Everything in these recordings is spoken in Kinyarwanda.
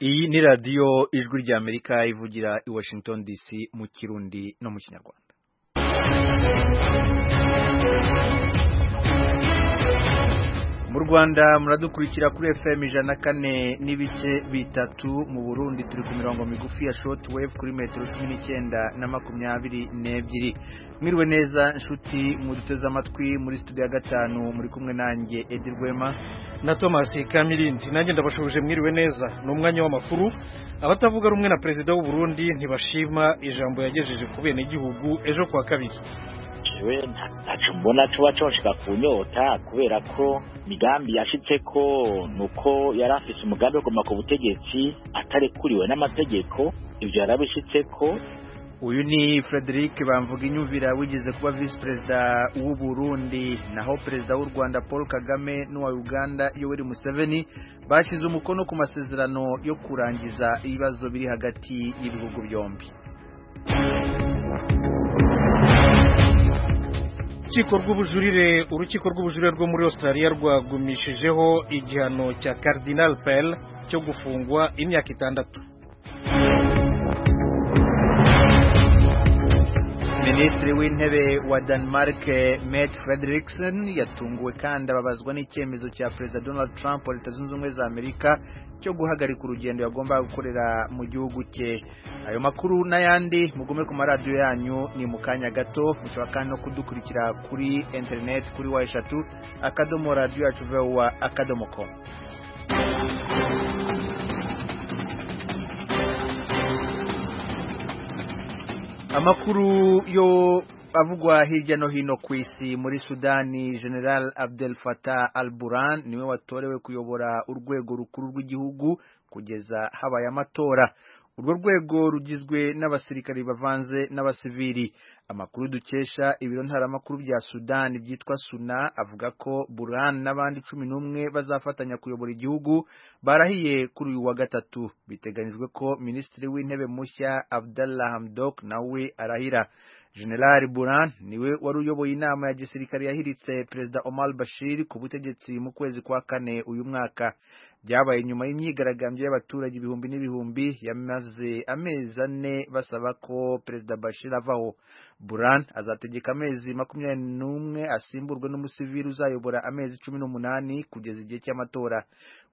iyi ni radiyo ijwi ry'amerika ivugira i washington dc mu kirundi no mu kinyarwanda mu rwanda muradukurikira kuri fm ijana kane n'ibice bitatu mu burundi turi ku mirongo migufi ya shoti wevu kuri metero cumi n'icyenda na makumyabiri n'ebyiri mwiriwe neza inshuti muduteze amatwi muri studio ya gatanu muri kumwe nanjye edi rwema na tomasi kamirindi nanjye ndabashubije mwiriwe neza ni umwanya w'amakuru abatavuga rumwe na perezida w'u Burundi ntibashima ijambo yagejeje ku benegihugu ejo kuwa kabiri we ntacu mbona tuba coshika kunyota kubera ko migambi yashitse ko nuko yari afise umugambi wo kuguma ku butegetsi atarekuriwe n'amategeko ivyo yarabishitse ko uyu ni frederic bamvuga inyumvira wigeze kuba visi perezida w'u Burundi naho perezida w'u rwanda paul kagame n'uwa uganda yoweri museveni bashyize umukono ku masezerano yo kurangiza ibibazo biri hagati y'ibihugu byombi urukiko rw'ubujurire urukiko rw'ubujurire rwo muri australia rwagumishijeho igihano cya cardinal pell cyo gufungwa imyaka itandatu minisitiri w'intebe wa denmark Mette Frederiksen yatunguwe kandi ababazwa n'icyemezo cya perezida donald trump wa leta zunze ubumwe za amerika cyo guhagarika urugendo yagombaga gukorera mu gihugu cye ayo makuru n'ayandi mugume ku maradiyo yanyu ni mu kanya gato mushobora kandi no kudukurikira kuri interineti kuri wa eshatu akadomo radiyo yacu vuba akadomo komu amakuru yo avugwa hirya no hino ku isi muri sudani general abdel fatah al buran niwe watorewe kuyobora urwego rukuru rw'igihugu kugeza habaye amatora urwo rwego rugizwe n'abasirikari bavanze n'abasivili amakuru dukesha ibiro ntaramakuru bya sudani byitwa suna avuga ko buran n'abandi cumi n'umwe bazafatanya kuyobora igihugu barahiye kuri uyu wa gatatu biteganyijwe ko minisitiri w'intebe mushya abdallah hamdok nawe arahira general buran niwe wari uyoboye inama ya gisirikare yahiritse perezida omar bashir ku butegetsi mu kwezi kwa kane uyu mwaka byabaye nyuma y'imyigaragambyo y'abaturage ibihumbi n'ibihumbi yamaze amezi ane basaba ko perezida bashir avaho buran azategeka amezi makumyabiri n'umwe asimburwe n'umusivili uzayobora amezi cumi n'umunani kugeza igihe cy'amatora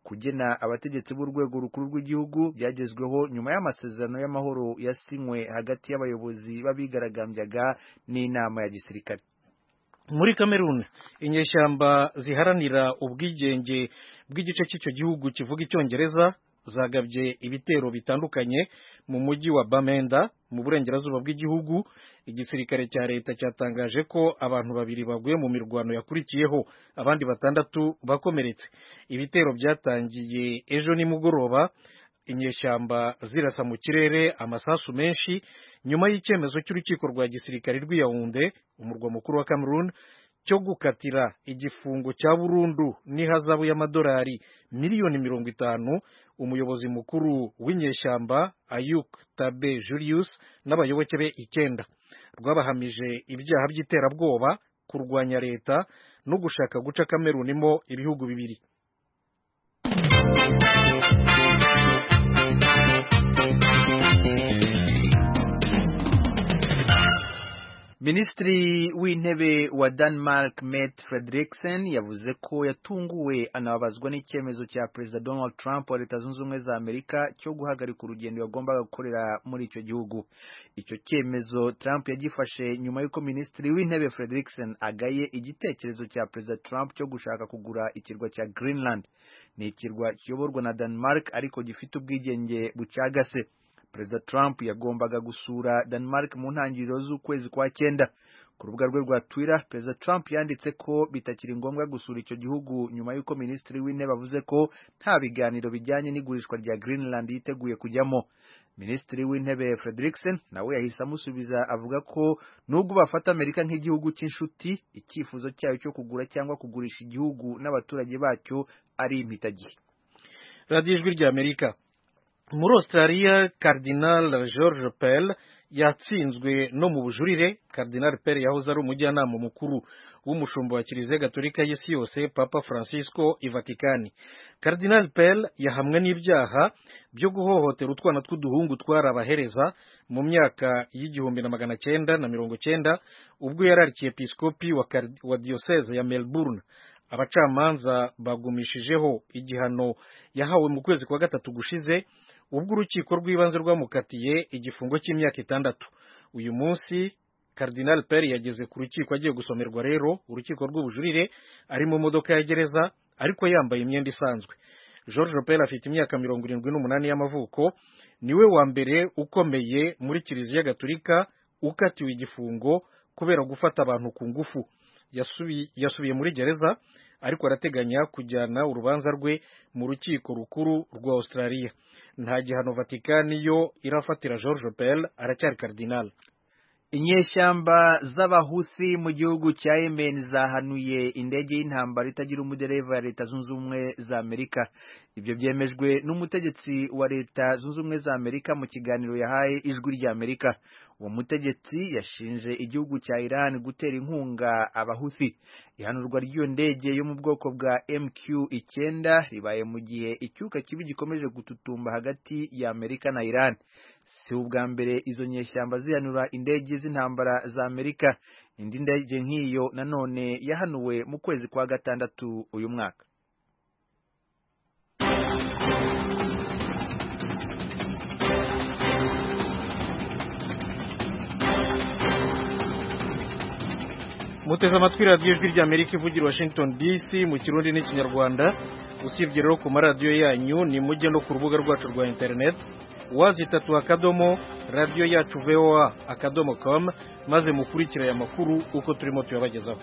kugena abategetsi b'urwego rukuru rw'igihugu byagezweho nyuma y'amasezerano y'amahoro yasinywe hagati y'abayobozi b'abigaragambyaga n'inama ya gisirikare muri kameruni inyeshyamba ziharanira ubwigenge bw'igice cy'icyo gihugu kivuga icyongereza zagabye ibitero bitandukanye mu mujyi wa bamenda mu burengerazuba bw'igihugu igisirikare cya leta cyatangaje ko abantu babiri baguye mu mirwano yakurikiyeho abandi batandatu bakomeretse ibitero byatangiye ejo nimugoroba inyeshyamba zirasa mu kirere amasasu menshi nyuma y'icyemezo cy'urukiko rwa gisirikare rw'iyawunde umurwa mukuru wa cameroon cyo gukatira igifungo cya burundu n'ihazabu y'amadolari miliyoni mirongo itanu umuyobozi mukuru w'inyeshyamba ayuk tabe julius n'abayoboke be icyenda rwabahamije ibyaha by'iterabwoba kurwanya leta no gushaka guca kamerunimo ibihugu bibiri minisitiri w'intebe wa denmark Mette Frederiksen yavuze ko yatunguwe anababazwa n'icyemezo cya perezida donald trump wa leta zunze ubumwe za amerika cyo guhagarika urugendo yagombaga gukorera muri icyo gihugu icyo cyemezo trump yagifashe nyuma y'uko minisitiri w'intebe Frederiksen agaye igitekerezo cya perezida trump cyo gushaka kugura ikirwa cya greenland ni ikirwa kiyoborwa na denmark ariko gifite ubwigenge bucagase perezida trump yagombaga gusura denmark mu ntangiriro z'ukwezi kwa cyenda ku rubuga rwe rwa twitter perezida trump yanditse ko bitakiri ngombwa gusura icyo gihugu nyuma y'uko minisitiri w'intebe avuze ko nta biganiro bijyanye n'igurishwa rya greenland yiteguye kujyamo minisitiri w'intebe frederiksen nawe yahise amusubiza avuga ko nubwo bafata amerika nk'igihugu cy'inshuti icyifuzo cyayo cyo kugura cyangwa kugurisha igihugu n'abaturage bacyo ari impitagihe radiyo ijwi ry'amerika muri australia cardinal george pell yatsinzwe no mu bujurire cardinal pell yahoze ari umujyanama mukuru w'umushumba wa kiliziya gatolika y'isi yose papa francisco i vatikani cardinal pell yahamwe n'ibyaha byo guhohotera utwana tw'uduhungu twarabahereza mu myaka y'igihumbi na magana cyenda na mirongo cyenda ubwo yari arikiepisikopi wa, Kard- wa diyoseze ya melbourne abacamanza bagumishijeho igihano yahawe mu kwezi kwa gatatu gushize ubwo urukiko rw'ibanze rwamukatiye igifungo cy'imyaka itandatu uyu munsi Cardinal Peri yageze ku rukiko agiye gusomerwa rero urukiko rw'ubujurire ari mu modoka ya gereza ariko yambaye imyenda isanzwe George Peri afite imyaka mirongo irindwi n'umunani y'amavuko niwe wa mbere ukomeye muri kiliziya gaturika ukatiwe igifungo kubera gufata abantu ku ngufu Yasubi- yasubiye muri gereza ariko arateganya kujyana urubanza rwe mu rukiko rukuru rwa Australia nta gihano Vatikani yo irafatira George Pell aracyari cardinal inyeshyamba z'abahusi mu gihugu cya yemen zahanuye indege y'intambara itagira umudereva ya leta zunze ubumwe za amerika ibyo byemejwe n'umutegetsi wa leta zunze ubumwe za amerika mu kiganiro yahaye ijwi rya amerika uwo mutegetsi yashinje igihugu cya iran gutera inkunga abahusi ihanurwa ry'iyo ndege yo mu bwoko bwa mq icyenda ribaye mu gihe icyuka kibi gikomeje gututumba hagati ya amerika na iran si ubwa mbere izo nyeshyamba zihanura indege z'intambara za amerika indi ndege nk'iyo nanone yahanuwe mu kwezi kwa gatandatu uyu mwaka muteze amatwi radiyo ijwi rya amerika ivugira i washington dc mu kirundi n'ikinyarwanda usibye rero ku maradiyo yanyu ni mujye no ku rubuga rwacu rwa interineti wazitatu akadomo radiyo yacu voa akadomo com maze mukurikire aya makuru uko turimo tuyabagezaho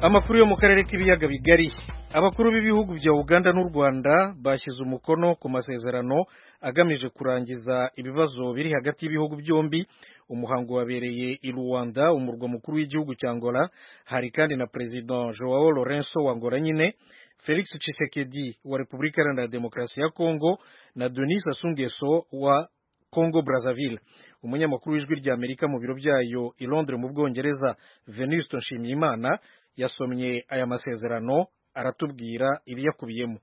amakuru yo mu karere k'ibiyaga bigari abakuru b'ibihugu bya uganda n'u rwanda bashyize umukono ku masezerano agamije kurangiza ibibazo biri hagati y'ibihugu byombi umuhango wabereye i rwanda umurwa mukuru w'igihugu cya angola hari kandi na perezida joao lorenzo wa angola nyine felix tshisekedi wa repubulika iharanira demokarasi ya kongo na denis sassou nguesso wa Congo Brazzaville umunyamakuru w'ijwi rya Amerika mu biro byayo i Londres mu Bwongereza Venuste Nshimiyimana yasomye aya masezerano aratubwira ibiyakubiyemo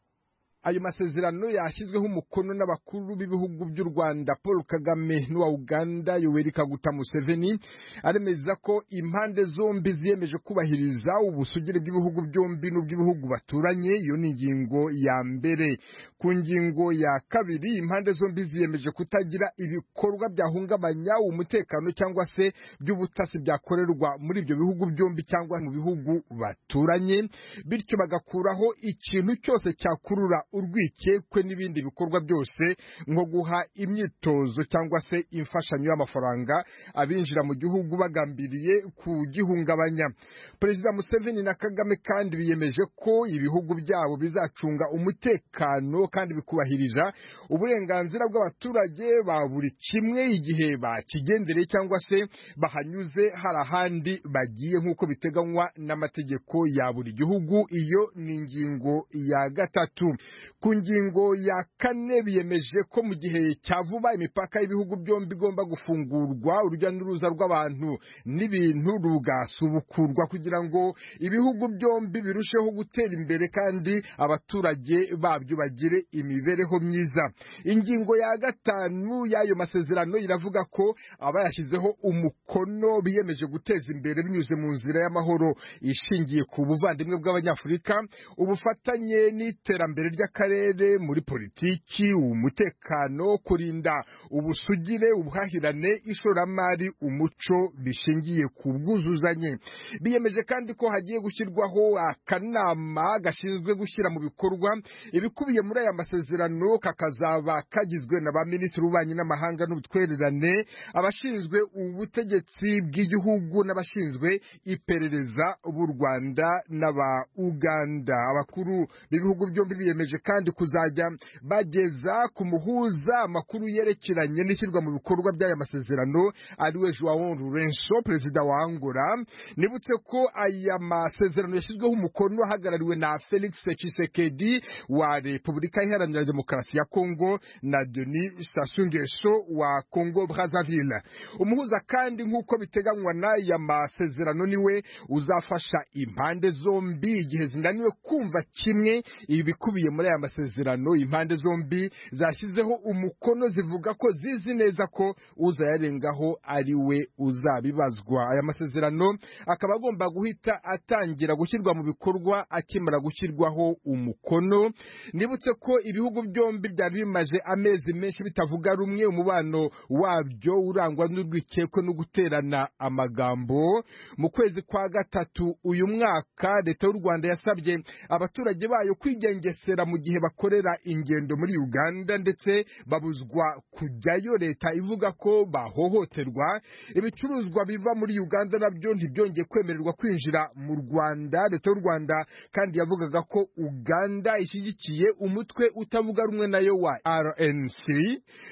ayo masezerano yashyizweho umukono n'abakuru b'ibihugu by'u rwanda paul kagame n'uwa uganda yoweri kaguta museveni aremeza ko impande zombi ziyemeje kubahiriza ubusugire bw'ibihugu byombi n'ubw'ibihugu baturanye iyo ni ingingo ya mbere ku ngingo ya kabiri impande zombi ziyemeje kutagira ibikorwa byahungabanya umutekano cyangwa se by'ubutasi byakorerwa muri ibyo bihugu byombi cyangwa mu bihugu baturanye bityo bagakuraho ikintu cyose cyakurura urwikekwe n'ibindi bikorwa byose nko guha imyitozo cyangwa se imfashanyo y'amafaranga abinjira mu gihugu bagambiriye kugihungabanya perezida museveni na kagame kandi biyemeje ko ibihugu byabo bizacunga umutekano kandi bikubahiriza uburenganzira bw'abaturage ba buri kimwe igihe bakigendereye cyangwa se bahanyuze hari ahandi bagiye nk'uko biteganywa n'amategeko ya buri gihugu iyo ni ingingo ya gatatu ku ngingo ya kane biyemeje ko mu gihe cya vuba imipaka y'ibihugu byombi igomba gufungurwa urujya n'uruza rw'abantu n'ibintu rugasubukurwa kugira ngo ibihugu byombi birusheho gutera imbere kandi abaturage babyo bagire imibereho myiza ingingo ya gatanu y'ayo masezerano iravuga ko abayashyizeho umukono biyemeje guteza imbere binyuze mu nzira y'amahoro ishingiye ku buvandimwe bw'abanyafurika ubufatanye n'iterambere ry'akarere muri politiki umutekano kurinda ubusugire ubuhahirane ishoramari umuco bishingiye ku bwuzuzanye biyemeje kandi ko hagiye gushyirwaho akanama gashinzwe gushyira mu bikorwa ibikubiye muri aya masezerano kakazaba kagizwe na ba minisitiri w'ububanyi n'amahanga n'ubutwererane abashinzwe ubutegetsi bw'igihugu n'abashinzwe iperereza b'u rwanda n'aba uganda abakuru b'ibihugu byombi biyemeje kandi kuzajya bageza ku muhuza amakuru yerekeranye n'ishyirwa mu bikorwa by'aya masezerano ariwe Joao Lourenço perezida wa Angola nibutse ko aya masezerano yashyizweho umukono ahagarariwe na Felix Tshisekedi wa Repubulika Iharanira Demokarasi ya Kongo na Denis Sassou Nguesso wa Kongo Brazzaville umuhuza kandi nk'uko biteganywa n'aya masezerano niwe uzafasha impande zombi igihe zinaniwe kumva kimwe ibikubiye muri aya masezerano impande zombi zashyizeho umukono zivuga ko zizi neza ko uzayarengaho ari we uzabibazwa aya masezerano akaba agomba guhita atangira gushyirwa mu bikorwa akimara gushyirwaho umukono nibutse ko ibihugu byombi byari bimaze amezi menshi bitavuga rumwe umubano wabyo urangwa n'urwikekwe no guterana amagambo mu kwezi kwa gatatu uyu mwaka leta y'u Rwanda yasabye abaturage bayo kwigengesera mu gihe bakorera ingendo muri Uganda ndetse babuzwa kujyayo leta ivuga ko bahohoterwa ibicuruzwa biva muri Uganda nabyo ntibyongeye kwemererwa kwinjira mu Rwanda leta y'u Rwanda kandi yavugaga ko Uganda ishyigikiye umutwe utavuga rumwe nayo wa RNC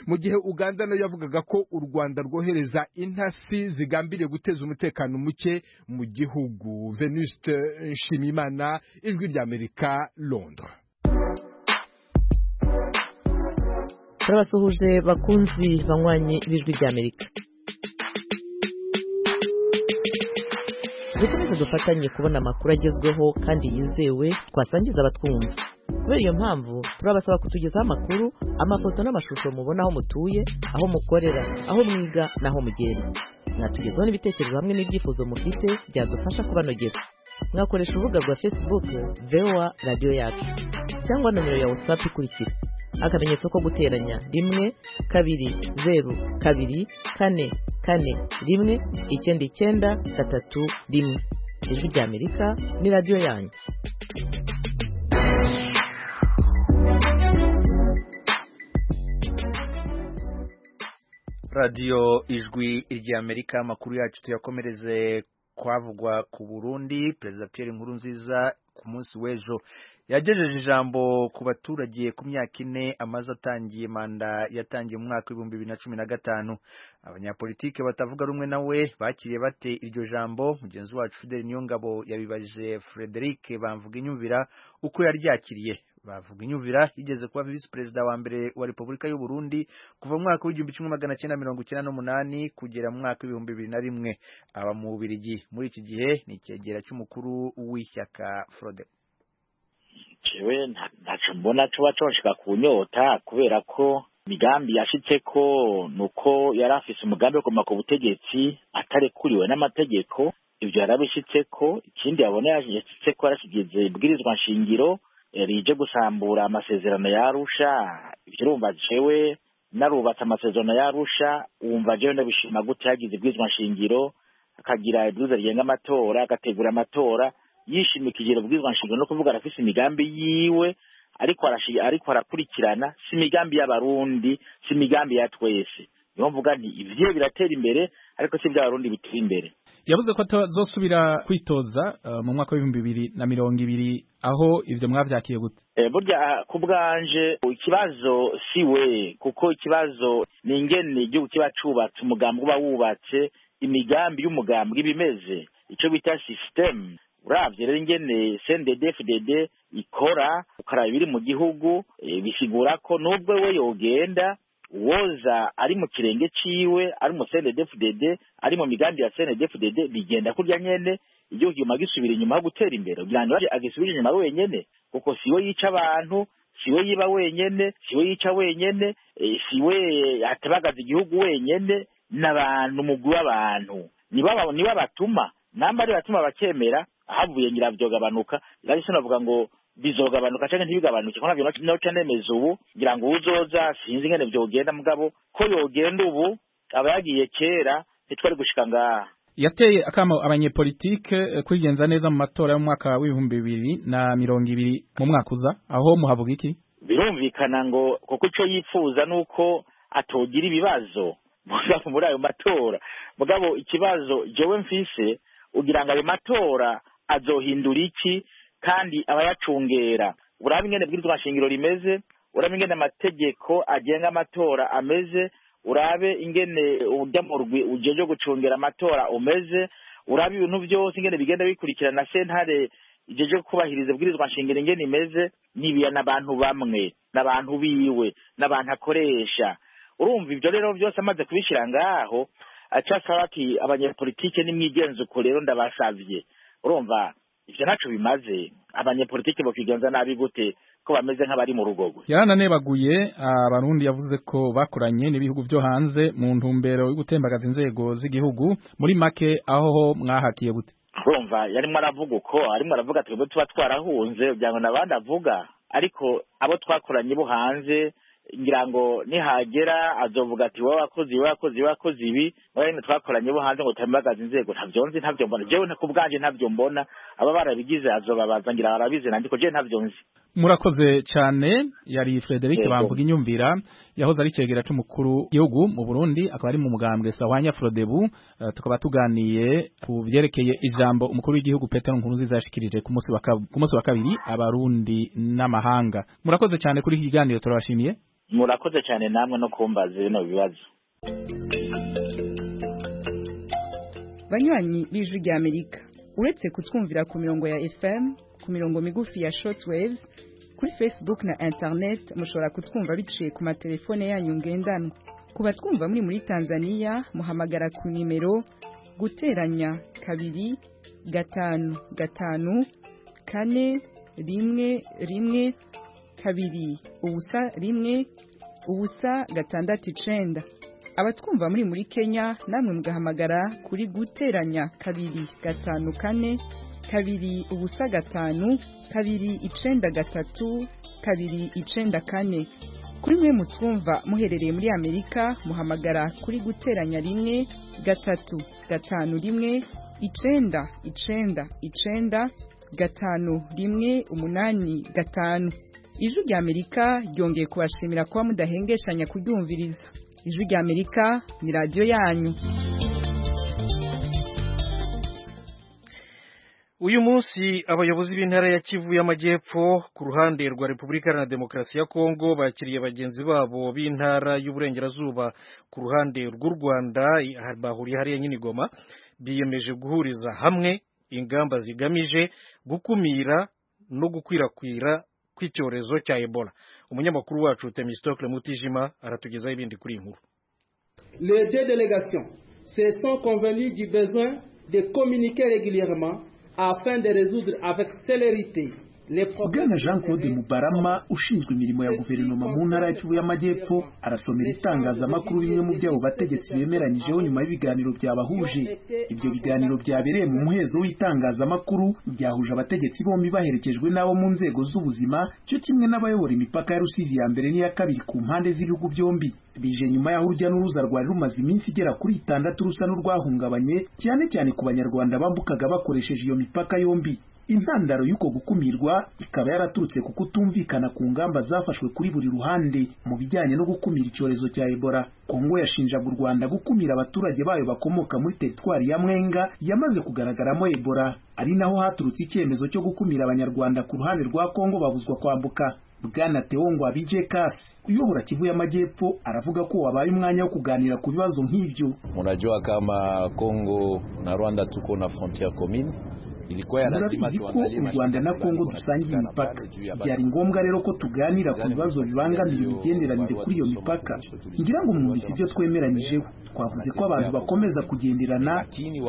mu gihe Uganda nayo yavugaga ko u Rwanda rwohereza intasi zigambiriye guteza umutekano muke mu gihugu Venuste Nshimimana ijwi ry'Amerika Londres turabasuhuje bakunzi banywanyi b'ijwi ry'amerika dukomeze dufatanye kubona amakuru agezweho kandi yizewe twasangiza abatwumva kubera iyo mpamvu turabasaba kutugezaho amakuru amafoto n'amashusho mubona aho mutuye aho mukorera aho mwiga n'aho mugenda mwatugezaho n'ibitekerezo hamwe n'ibyifuzo mufite byadufasha kubanogeza mwakoresha urubuga rwa facebook voa radiyo yacu cyangwa nomero ya whatsapp ikurikira akamenyetso ko guteranya rimwe kabiri zeru kabiri kane kane rimwe icyenda icyenda gatatu rimwe ijwi ry'amerika ni radiyo yanyu radiyo ijwi ry'amerika amakuru yacu tuyakomereze kwavugwa ku burundi perezida pierre nkuru nziza ku munsi w'ejo yagejeje ijambo ku baturage ku myaka ine amaze atangiye manda yatangiye mu mwaka w'ibihumbi bibiri na cumi na gatanu abanyapolitike batavuga rumwe nawe bakiriye bate iryo jambo mugenzi wacu fideli niyongabo yabibaje frederic bamvuga inyumvira uko yaryakiriye bavuga inyumvira yigeze kuba visi perezida wa mbere wa repubulika y'u Burundi kuva mu mwaka w'igihumbi kimwe magana cyenda mirongo icyenda n'umunani kugera mu mwaka w'ibihumbi bibiri na rimwe aba mu bubirigi muri iki gihe ni icyegera cy'umukuru w'ishyaka frode jewe ntaco mbona coba conshika kunyota kubera ko migambi yashitseko nuko yari afise umugambi wo kuguma ku butegetsi atarekuriwe n'amategeko ivyo yarabishitseko ikindi yabona yashitseko yarashigize ibwirizwa nshingiro rije gusambura amasezerano ya Arusha ivyo urumva jewe narubatse amasezerano ya Arusha wumva jewe ndabishima gute yagize ibwirizwa nshingiro akagira ibwirizwa rigenga amatora agategura amatora yishimikije ubwirizwa nshingano no kuvuga arafise imigambi yiwe ariko ariko arakurikirana si imigambi y'abarundi si imigambi ya twese niyo mvuga nti ivyiwe biratera imbere ariko si ivy'abarundi bitera imbere yavuze ko atazosubira kwitoza mu mwaka w'ibihumbi bibiri na mirongo ibiri aho ivyo mwavyakiye gute burya ku bwanje ikibazo si we kuko ikibazo ni ingene igihugu kiba cubatse umugambi uba wubatse imigambi y'umugambi ibimeze ico bita sisitemu uravye rero ingene CNDD-FDD ikora ukaraba ibiri mu gihugu bisigura ko nubwo we yogenda uwoza ari mu kirenge ciwe ari mu CNDD-FDD ari mu migambi ya CNDD-FDD bigenda kurya nyene igihugu kiguma gisubira inyuma ho gutera imbere kugira ngo agisubire inyuma wenyene kuko siwe yica abantu siwe yiba wenyene siwe yica wenyene siwe atabagaza igihugu wenyene n'abantu umugwi w'abantu nibo batuma namba ari batuma bakemera ahavuye ngira vyogabanuka rero sinavuga ngo bizogabanuka canke ntibigabanuke kuko navyo noca nemeza ubu ngira ngo uzoza sinzi ingene vyogenda mugabo ko yogenda ubu aba yagiye kera ntitwari gushika ngaha yateye akamo abanyepolitike kwigenza neza mu matora y'umwaka w'ibihumbi bibiri na mirongo ibiri mu mwaka uza aho muhavuga iki birumvikana ngo kuko ico yifuza nuko atogira ibibazo mugabo muri ayo matora mugabo ikibazo jewe mfise ugira ngo ayo matora azohindura iki kandi abayacungera uraba ingene bwirizwa nshingiro rimeze uraba ingene amategeko agenga amatora ameze urabe ingene urya murwi ujejwe gucungira amatora umeze uraba ibintu byose ingene bigenda bikurikirana sentare ijeje kubahiriza bwirizwa nshingiro ingene imeze nibiya n'abantu bamwe n'abantu biwe n'abantu akoresha urumva ibyo rero byose amaze kubishyira ngaho acasaba ati abanyepolitike nimwigenze uko rero ndabasavye urumva ivyo ntaco bimaze abanyepolitike bokigenza nabi gute ko bameze nk'abari mu rugogwe yarananebaguye abarundi yavuze ko bakoranye n'ibihugu byo hanze mu ntumbero yo gutembagaza inzego z'igihugu muri make aho ho mwahakiye gute urumva yarimo aravuga uko arimo aravuga twebwe tuba twarahunze byanga n'abandi avuga ariko abo twakoranye bo hanze ngira ngo nihagera azovuga ati wowe wakoze ibi wowe wakoze ibi wowe wakoze ibi wowe nyine twakoranye bo hanze ngo turembagaze inzego ntabyo nzi ntabyo mbona jewe ku bwanjye ntabyo mbona aba barabigize azobabaza ngira barabizi nandiko jewe ntabyo nzi murakoze cyane yari Frederic Yego. bamvuga inyumvira yahoze ari cegera c'umukuru igihugu mu Burundi akaba ari mu mugambwe Sahwanya Frodebu eh, tukaba tuganiye ku byerekeye ijambo umukuru w'igihugu Petero Nkurunziza yashikirije ku munsi wa kab- ku munsi wa kabiri abarundi n'amahanga murakoze cyane kuri iki kiganiro turabashimiye murakoze cyane namwe no kumbaza bino bibazo banywanyi b'ijwi ry'amerika uretse kutwumvira ku mirongo ya fm ku mirongo migufi ya shortwaves kuri facebook na internet mushobora kutwumva biciye ku matelefone yanyu ngendanwa ku batwumva muri muri tanzania muhamagara ku nimero guteranya kabiri gatanu gatanu kane rimwe rimwe kabiri ubusa rimwe ubusa gatandatu icenda abatwumva muri muri kenya namwe mugahamagara kuri guteranya kabiri gatanu kane kabiri ubusa gatanu kabiri icenda gatatu kabiri icenda kane kuri mwe mutwumva muherereye muri amerika muhamagara kuri guteranya rimwe gatatu gatanu rimwe icenda icenda icenda gatanu rimwe umunani gatanu ijwi rya amerika ryongeye kubashimira kuba mudahengeshanya kuryumviriza ijwi rya amerika ni radiyo yanyu uyu munsi abayobozi b'intara ya kivu y'amajyepfo ku ruhande rwa repubulika iharanira demokarasi ya kongo bakiriye bagenzi babo b'intara y'uburengerazuba ku ruhande rw'u rwanda i- bahuriye hariya nyine i Goma biyemeje guhuriza hamwe ingamba zigamije gukumira no gukwirakwira kw'icyorezo cya ebola umunyamakuru wacu temistokle mutijima aratugezaho ibindi kuri iyi nkuru Les deux délégations se sont convenues du besoin de communiquer régulièrement afin de résoudre avec célérité les problèmes. bwana jean claude mubarama ushinzwe imirimo ya guverinoma mu ntara ya kivu y'amajyepfo arasomera itangazamakuru bimwe mu byabo bategetsi bemeranyijeho nyuma y'ibiganiro byabahuje ibyo biganiro byabereye mu muhezo w'itangazamakuru byahuje abategetsi bombi baherekejwe n'abo mu nzego z'ubuzima cyo kimwe n'abayobora imipaka ya rusizi ya mbere n'iya kabiri ku mpande z'ibihugu byombi bije nyuma y'aho urujya n'uruza rwari rumaze iminsi igera kuri itandatu rusa n'urwahungabanye cyane cyane ku banyarwanda bambukaga bakoresheje iyo mipaka yombi intandaro y'uko gukumirwa ikaba yaraturutse ku kutumvikana ku ngamba zafashwe kuri buri ruhande mu bijyanye no gukumira icyorezo cya ebola kongo yashinjaga u rwanda gukumira abaturage bayo bakomoka muri teritwari ya mwenga yamaze kugaragaramo ebola ari naho haturutse icyemezo cyo gukumira abanyarwanda ku ruhande rwa kongo babuzwa kwambuka bwana Theo ngo abije kasi uyobora kivu y'amajyepfo aravuga ko wabaye umwanya wo kuganira ku bibazo nk'ibyo Unajua kama Kongo na Rwanda tuko na frontiere commune, ilikuwa ya lazima murabizi ko tuangalie u rwanda na mashirika kongo gani dusangiye wanapatikana imipaka pale juu ya byari ngombwa rero ko tuganira ku bibazo bibangamira imigenderanire kuri iyo mipaka ngira ngo mwumvise ibyo twemeranyijeho twavuze ko abantu bakomeza kugenderana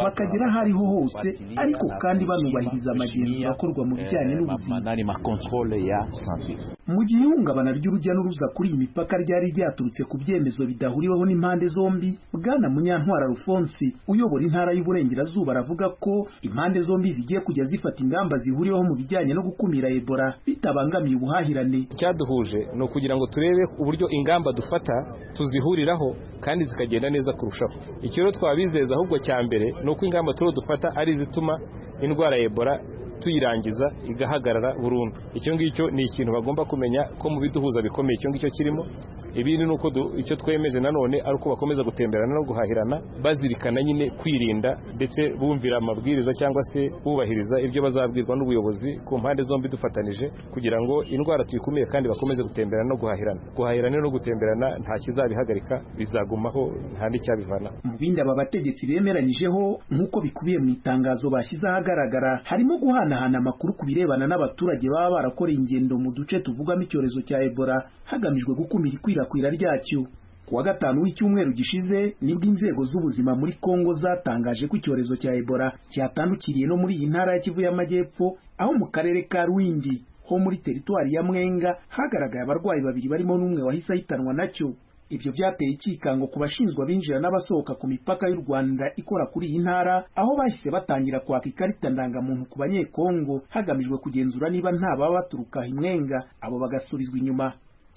bakagera aho ariho hose ariko kandi banubahiriza amagenzura akorwa mu bijyanye n'ubuzima nani ma controle ya santé. mu gihe ihungabana ry'urujya n'uruza kuri iyi mipaka ryari ryaturutse ku byemezo bidahuriweho n'impande zombi bwana munyantwara alphonse uyobora intara y'uburengerazuba aravuga ko impande zombi zigiye kujya zifata ingamba zihuriweho mu bijyanye no gukumira ebola bitabangamiye ubuhahirane icyaduhuje ni ukugira ngo turebe uburyo ingamba dufata tuzihuriraho kandi zikagenda neza kurushaho icyo rero twabizeza ahubwo cya mbere ni uko ingamba turiho dufata ari izituma indwara ya ebola tuyirangiza igahagarara burundu icyo ngicyo ni ikintu bagomba kumenya ko mu biduhuza bikomeye icyo ngicyo kirimo ibindi ni uko du- icyo twemeje nanone ari uko bakomeza gutemberana no guhahirana bazirikana nyine kwirinda ndetse bumvira amabwiriza cyangwa se bubahiriza ibyo bazabwirwa n'ubuyobozi ku mpande zombi dufatanije kugira ngo indwara tuyikumire kandi bakomeze gutemberana no guhahirana guhahirana no gutemberana nta kizabihagarika bizagumaho nta n'icyabivana mu bindi aba bategetsi bemeranyijeho nk'uko bikubiye mu itangazo bashyize ahagaragara harimo guhanahana amakuru ku birebana n'abaturage baba barakoreye ingendo mu duce tuvugamo icyorezo cya ebola hagamijwe gukumira ikwirakwira ryacyo ku wa gatanu w'icyumweru gishize nibwo inzego z'ubuzima muri kongo zatangaje ko icyorezo cya ebola cyatandukiriye no muri iyi ntara ya kivu y'amajyepfo aho mu karere ka rwindi ho muri teritwari ya mwenga hagaragaye abarwayi babiri barimo n'umwe wahise ahitanwa nacyo ibyo byateye ikikango ku bashinzwe abinjira n'abasohoka ku mipaka y'u rwanda ikora kuri iyi ntara aho bahise batangira kwaka ikarita ndangamuntu ku banyekongo hagamijwe kugenzura niba nta baba baturuka imwenga abo bagasubizwa inyuma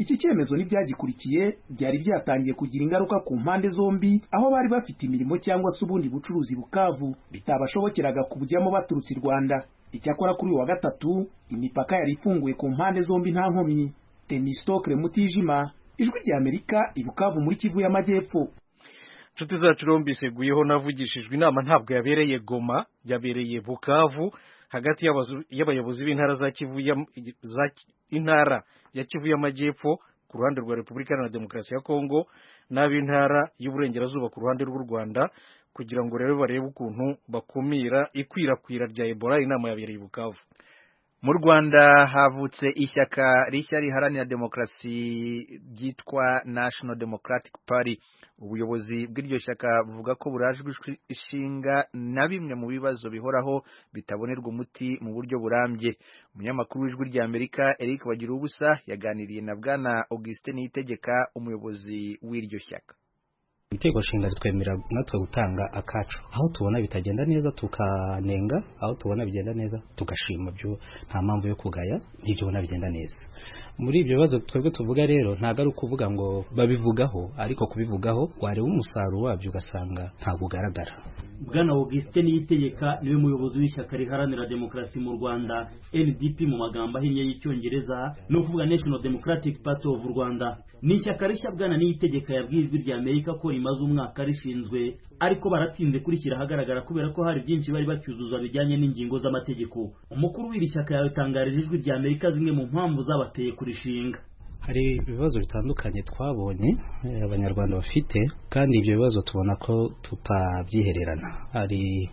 iki cyemezo n'ibyagikurikiye byari byatangiye kugira ingaruka ku mpande zombi aho bari bafite imirimo cyangwa se ubundi bucuruzi bukavu bitabashobokeraga kubujyamo baturutse i rwanda icyakora kuri uyu wa gatatu imipaka yari ifunguye ku mpande zombi nta nkomyi tenistokre mutijima ijwi ry'amerika i bukavu muri kivu y'amajyepfo inshuti zacu rumbiseguyeho navugishijwe inama ntabwo yabereye goma yabereye bukavu hagati y'abazu- y'abayobozi b'intara za kivu ya- za Ki- intara ya kivu y'amajyepfo ku ruhande rwa repubulika iharanira demokarasi ya kongo n'ab'intara y'uburengerazuba ku ruhande rw'u rwanda kugira ngo rero barebe ukuntu bakumira ikwirakwira rya ebola inama yabereye i bukavu mu rwanda havutse ishyaka rishya riharanira demokarasi ryitwa national democratic party ubuyobozi bw'iryo shyaka buvuga ko burajwe ishi- ishinga na bimwe mu bibazo bihoraho bitabonerwa umuti mu buryo burambye umunyamakuru w'ijwi rya amerika eric bagira ubusa yaganiriye na bwana augustin niyitegeka umuyobozi w'iryo shyaka Inteko nshinga ritwemera natwe gutanga akacu aho tubona bitagenda neza tukanenga aho tubona bigenda neza tugashima byo nta mpamvu yo kugaya n'ibyo ubona bigenda neza muri ibyo bibazo twebwe tuvuga rero ntabwo ari ukuvuga ngo babivugaho ariko kubivugaho wareba umusaruro wabyo ugasanga ntabwo ugaragara bwana augustin niyitegeka niwe muyobozi w'ishyaka riharanira demokarasi mu rwanda ndp mu magambo ahinnye y'icyongereza ni ukuvuga national democratic party of rwanda ni ishyaka rishya bwana niyitegeka yabwiye ijwi rya amerika ko rimaze umwaka rishinzwe ariko baratinze kurishyira ahagaragara kubera ko hari byinshi bari bacyuzuza bijyanye n'ingingo z'amategeko umukuru w'iri shyaka yabitangarije ijwi rya amerika zimwe mu mpamvu zabateye kurishinga hari ibibazo bitandukanye twabonye eh, abanyarwanda bafite kandi ibyo bibazo tubona ko tutabyihererana hari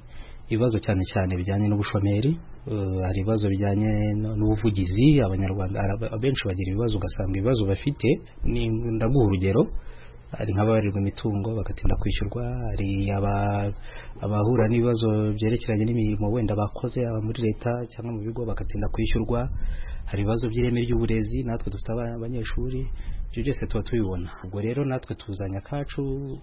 ibibazo cyane cyane bijyanye n'ubushomeri eh, hari ibibazo bijyanye no- n'ubuvugizi abanyarwanda ara- abenshi bagira ibibazo ugasanga ibibazo bafite ni- ndaguha urugero hari nk'ababarirwa imitungo bagatinda kwishyurwa hari aba- abahura n'ibibazo byerekeranye n'imirimo wenda bakoze aba muri leta cyangwa mu bigo bagatinda kwishyurwa hari ibibazo by'ireme ry'uburezi natwe dufite abana- abanyeshuri ibyo byose tuba tubibona ubwo rero natwe tuzanya akacu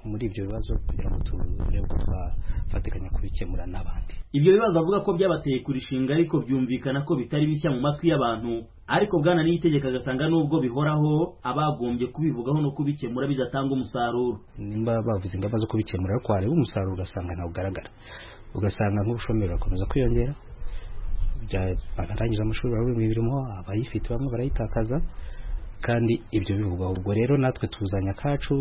muri ibyo bibazo kugira ngo turebe ko twafatikanya kubikemura n'abandi ibyo bibazo avuga ko byabateye kurishinga ariko byumvikana ko bitari bishya mu matwi y'abantu ariko bwana n'itegeko agasanga n'ubwo bihoraho abagombye kubivugaho no kubikemura bidatanga umusaruro nimba bavuze ingamba zo kubikemura ariko wareba umusaruro ugasanga ntabwo ugaragara ugasanga nk'ubushomeri burakomeza kwiyongera bya- abarangije amashuri barabura imirimo abayifite bamwe barayitakaza kandi ibyo bivugwaho ubwo rero natwe tuzanya akacu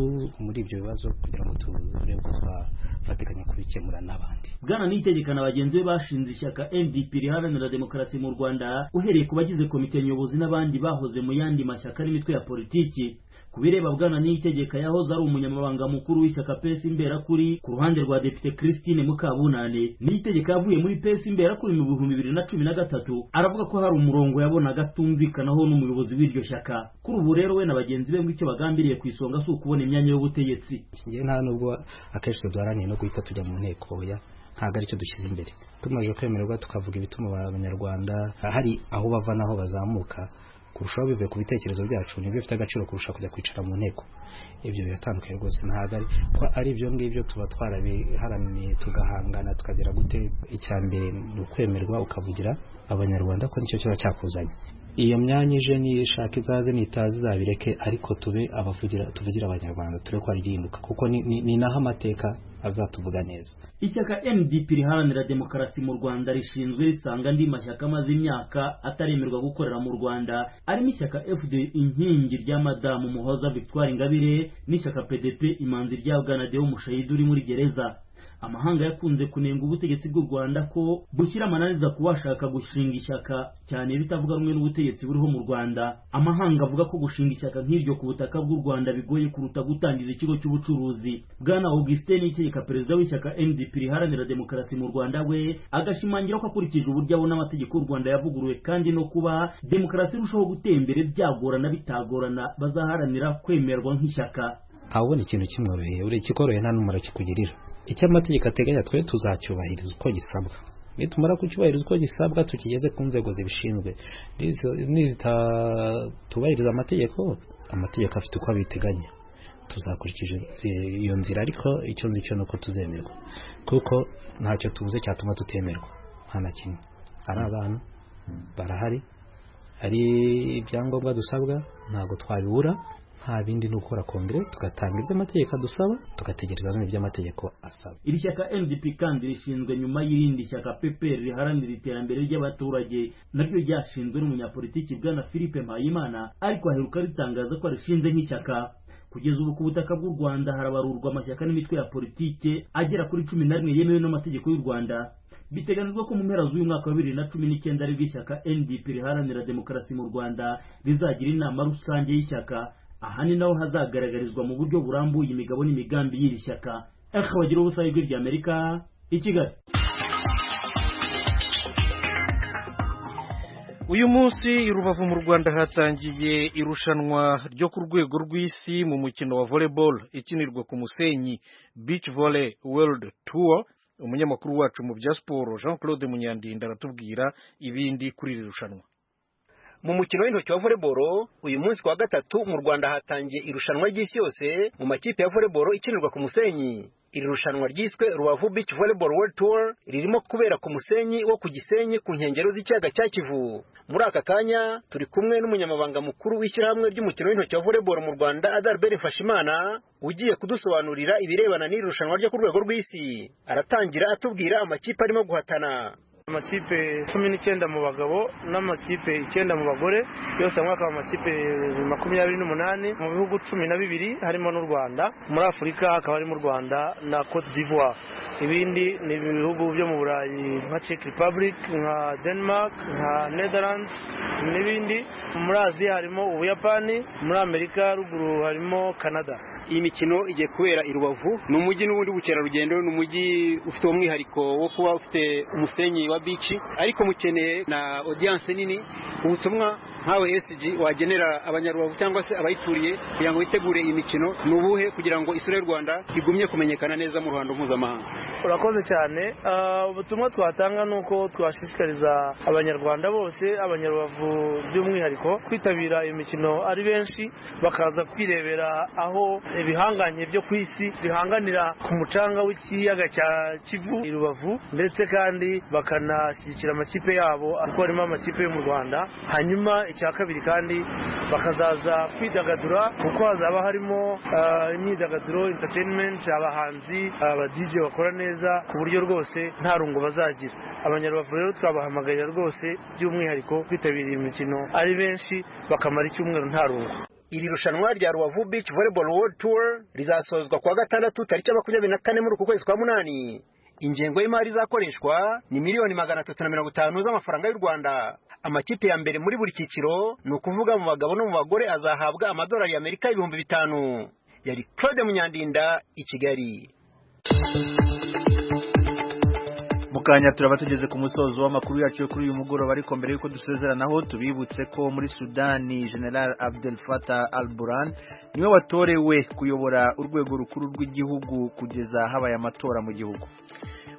muri ibyo bibazo kugira ngo turebe ko twafatikanya kubikemura n'abandi bwana n'itegeko na bagenzi be bashinze ishyaka ndp riharanira demokarasi mu rwanda uhereye ku bagize komite nyobozi n'abandi bahoze mu yandi mashyaka n'imitwe ya politiki ku bireba bwana n'itegeka yahoze ari umunyamabanga mukuru w'ishyaka pesi imberakuri ku ruhande rwa depite christine mukabunane n'itegeko yavuye muri pesi imberakuri mu bihumbi bibiri na cumi na gatatu aravuga ko hari umurongo yabonaga atumvikanaho n'umuyobozi w'iryo shyaka kuri ubu rero we na bagenzi be ngo icyo bagambiriye ku isonga si ukubona imyanya y'ubutegetsi njyewe nta nubwo akenshi twe duharaniye no guhita tujya mu nteko oya ntabwo aricyo dushyize imbere tumaze kwemererwa tukavuga ibituma abanyarwanda hari aho bava n'aho bazamuka kurushaho bivuye ku bitekerezo byacu nibyo bifite agaciro kurusha kujya kwicara mu nteko ibyo biratandukanye rwose ntabwo ari ko ari ibyo ngibyo tuba twarabiharaniye tugahangana tukagera gute icya mbere ni ukwemerwa ukavugira abanyarwanda ko nicyo kiba cyakuzanye iyo myanya ije niyishaka izaze nitaza izabireke ariko tube abavugira tuvugira abanyarwanda turebe ko hari igihinduka kuko ni- ni- ni naho amateka azatuvuga neza ishyaka MDP riharanira demokarasi mu Rwanda rishinzwe risanga andi mashyaka amaze imyaka ataremerwa gukorera mu Rwanda arimo ishyaka FD inkingi rya madamu Muhoza Victoire Ingabire n'ishyaka PDP imanzi rya Bwanadeo Mushayidi uri muri gereza amahanga yakunze kunenga ubutegetsi bw'u Rwanda ko bushyira amananiza ku bashaka gushinga ishyaka cyane bitavuga rumwe n'ubutegetsi buriho mu Rwanda amahanga avuga ko gushinga ishyaka nk'iryo ku butaka bw'u Rwanda bigoye kuruta gutangiza ikigo cy'ubucuruzi bwana Augustin Niyitegeka perezida w'ishyaka NDP riharanira demokarasi mu Rwanda we agashimangira ko akurikije uburyo abona amategeko y'u Rwanda yavuguruwe kandi no kuba demokarasi irushaho gutera imbere byagorana bitagorana bazaharanira kwemerwa nk'ishyaka ntabona ikintu kimworoheye buri kikoroheye nta n'umumaro kikugirira icyo amategeko ateganya twe tuzacyubahiriza uko gisabwa nitumara kucyubahiriza uko gisabwa tukigeze ku nzego zibishinzwe nizitatubahiriza amategeko amategeko afite uko abiteganya tuzakurikiza iyo nzira ariko icyo nzi cyo nuko tuzemerwa kuko ntacyo tubuze cyatuma tutemerwa nta na kimwe ari abantu barahari ari ibyangombwa dusabwa ntabwo twabibura nta bindi ni ukora kongere tugatanga ibyo amategeko adusaba tugategereza n'ibyo by'amategeko asaba iri shyaka ndp kandi rishinzwe nyuma y'irindi shyaka peperi riharanira iterambere ry'abaturage naryo ryashinzwe n'umunyapolitiki bwana philippe mpayimana ariko aheruka ritangaza ko arishinze nk'ishyaka kugeza ubu ku butaka bw'u rwanda harabarurwa amashyaka n'imitwe ya politike agera kuri cumi na rimwe yemewe n'amategeko y'u rwanda biteganyijwe ko mu mpera z'uyu mwaka wa bibiri na cumi n'icyenda aribwo ishyaka ndp riharanira demokarasi mu rwanda rizagira inama rusange y'ishyaka ahani naho hazagaragarizwa mu buryo burambuye imigabo n'imigambi y'iri shyaka aka bagira ubusabe bw'irya ry'amerika i kigali uyu munsi i rubavu mu rwanda hatangiye irushanwa ryo ku rwego rw'isi mu mukino wa volleyball ikinirwa ku musenyi beach volley world tour umunyamakuru wacu mu bya siporo jean claude munyandinda aratubwira ibindi kuri iri rushanwa mu mukino w'intoki wa voleboro uyu munsi kuwa gatatu mu rwanda hatangiye irushanwa ry'isi yose mu makipe ya voleboro ikinirwa ku musenyi iri rushanwa ryiswe rubavu beach volleyball world tour ririmo kubera ku musenyi wo ku gisenyi ku nkengero z'ikiyaga cya kivu muri aka kanya turi kumwe n'umunyamabanga mukuru w'ishyirahamwe ry'umukino w'intoki wa volleyball mu rwanda adalbert mfashimana ugiye kudusobanurira ibirebana n'iri rushanwa ryo ku rwego rw'isi aratangira atubwira amakipe arimo guhatana amakipe cumi n'icyenda mu bagabo n'amakipe icyenda mu bagore yose hamwe akaba amakipe makumyabiri n'umunani mu bihugu cumi na bibiri harimo n'u rwanda muri afurika hakaba harimo u rwanda na cote d'ivoire ibindi ni ibihugu byo mu burayi nka czech republic nka denmark nka netherlands n'ibindi muri aziya harimo ubuyapani muri amerika ruguru harimo canada iyi mikino igiye kubera i rubavu ni umujyi n'ubundi bukerarugendo ni umujyi ufite umwihariko wo kuba ufite umusenyi wa bici ariko mukeneye na odiyanse nini ubutumwa nkawe esiji wagenera abanyarubavu cyangwa se abayituriye kugira ngo bitegure iyi mikino ni ubuhe kugira ngo isura y'u rwanda igumye kumenyekana neza mu ruhando mpuzamahanga urakoze cyane ubutumwa twatanga ni uko twashishikariza abanyarwanda bose abanyarubavu by'umwihariko kwitabira iyo mikino ari benshi bakaza kwirebera aho ibihanganye byo ku isi bihanganira ku mucanga w'ikiyaga cya kivu i rubavu ndetse kandi bakanashyigikira amakipe yabo kuko harimo amakipe yo mu rwanda hanyuma icya kabiri kandi bakazaza kwidagadura kuko hazaba harimo imyidagaduro interinimenti abahanzi abadije bakora neza ku buryo rwose nta rungu bazagira abanyarubavu rero twabahamagarira rwose by'umwihariko kwitabira iyi mikino ari benshi bakamara icyumweru nta rungu iri rushanwa rya rubavu beach volleyball world tour rizasozwa kuwa gatandatu tariki ya makumyabiri na kane muri uku kwezi kwa munani ingengo y'imari izakoreshwa ni miliyoni magana atatu na mirongo itanu z'amafaranga y'u rwanda amakipe ya mbere muri buri cyiciro ni ukuvuga mu bagabo no mu bagore azahabwa amadolari y'amerika ibihumbi bitanu yari claude munyandinda i kigali kanya turaba tugeze ku musozo w'amakuru yacu kuri uyu mugoroba ariko mbere y'uko dusezeranaho tubibutse ko muri sudani general abdel fatah al buran niwe watorewe kuyobora urwego rukuru rw'igihugu kugeza habaye amatora mu gihugu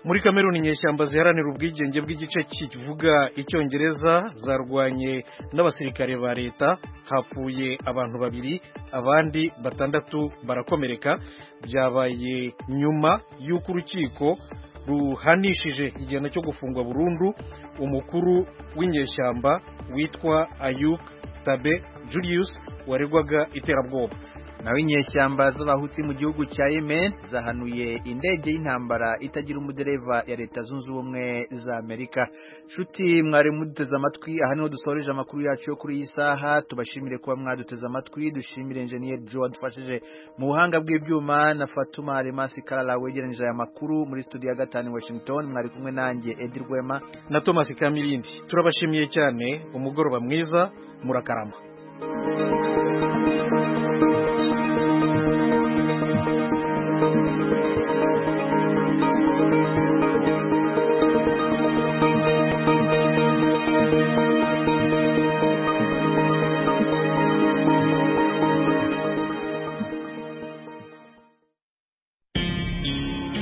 muri kameruni inyeshyamba ziharanira ubwigenge bw'igice kivuga icyongereza zarwanye n'abasirikare ba leta hapfuye abantu babiri abandi batandatu barakomereka byabaye nyuma y'uko urukiko ruhanishije igihano cyo gufungwa burundu umukuru w'inyeshyamba witwa ayuk tabe julius waregwaga iterabwoba naho inyeshyamba z'abahutsi mu gihugu cya yemen zahanuye indege y'intambara itagira umudereva ya leta zunze ubumwe za amerika nshuti mwari muduteze amatwi aha niho dusoreje amakuru yacu yo kuri iyi saha tubashimire kuba mwaduteze amatwi dushimire enjeniyeri jo wadufashije mu buhanga bw'ibyuma na fatuma remasi karara wegeranyije aya makuru muri studio ya gatanu i washington mwari kumwe nanjye edi rwema na thomas kamirindi turabashimiye cyane umugoroba mwiza murakarama